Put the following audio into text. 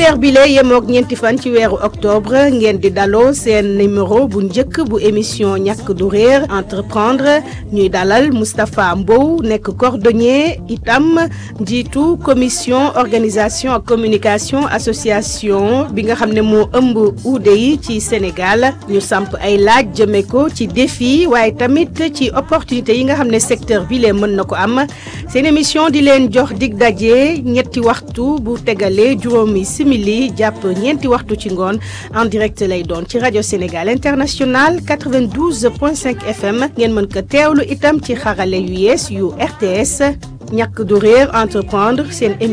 dibéer bi la yemook ñeenti fan ci weeru octobre ngeen di daloo seen numéro bu njëkk bu émission ñàkk du réer entreprendre ñuy dalal Moustapha Mbow nekk cordonnier itam njiitu commission organisation ak communication association bi nga xam ne moo ëmb uude yi ci Sénégal ñu samp ay laaj jëme ko ci défi waaye tamit ci opportunité yi nga xam ne secteur bi lee mën na ko am seen émission di leen jox dig daje ñetti waxtu bu tegalee juróomi simili jàpp ñeenti waxtu ci ngoon en direct lay doon ci rajo Sénégal international 92.5 FM ngeen mën ko teewlu itam ci xarale yu yees yu RTS ñàkk du réer entreprendre seen